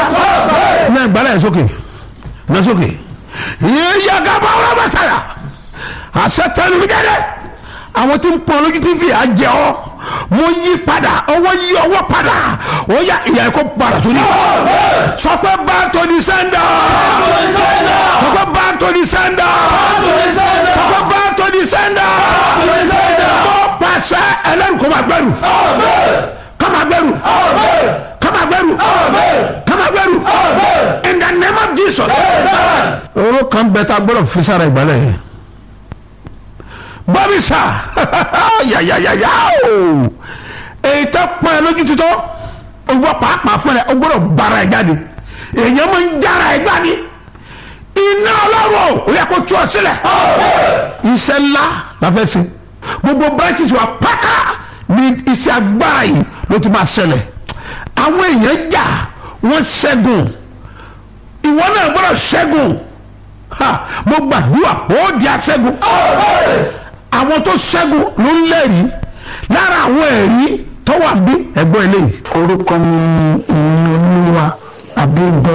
náà ìgbàlẹ̀ yẹn sókè náà sókè yíyá gaba ọ̀rọ̀ bá sára àṣẹ tẹnu mi jáde àwọn tí ń pọn lójú tí fi àjẹ ọ mo yí padà ọwọ́ yí ọwọ́ padà ó yá ìyá ẹ̀kọ́ padà sórí sọ pé bá tó ní sẹ́ńdà sọ pé bá tó ní sẹ́ńdà sọ pé bá tó ní sẹ́ńdà mo pàṣẹ ẹlẹ́rù kó máa gbẹrù kó máa gbẹrù kó máa gbẹrù kó máa gbẹrù in the name of Jesus. oró kan bẹ tá a gbọ́dọ̀ fi sára ìgbàlẹ̀ yẹn bọ́bí sà yàyàyàyà o èyí tẹ́ pọ́n ẹ lójú títọ́ owó pàápàá fún ẹ o gbọ́dọ̀ gbára ẹ jáde èèyàn máa ń jára ẹ gbani iná ọlọ́run ó yẹ kó tú ọ sílẹ̀ iṣẹ́ ńlá la fẹ́ ṣe gbogbo branches wa pátá ní iṣẹ́ agbára yìí ló ti máa ṣẹlẹ̀ àwọn èèyàn jà wọ́n ṣẹ́gun ìwọ náà gbọ́dọ̀ ṣẹ́gun ha mo gbàdúrà ó di aṣẹ́gun àwọn tó ṣẹ́gun ló ń lẹ́rìí lára àwọn ẹ̀rí tó wà bí ẹ̀gbọ́n eléyìí. orúkọ mi ni ìní olúwa àbíǹbọ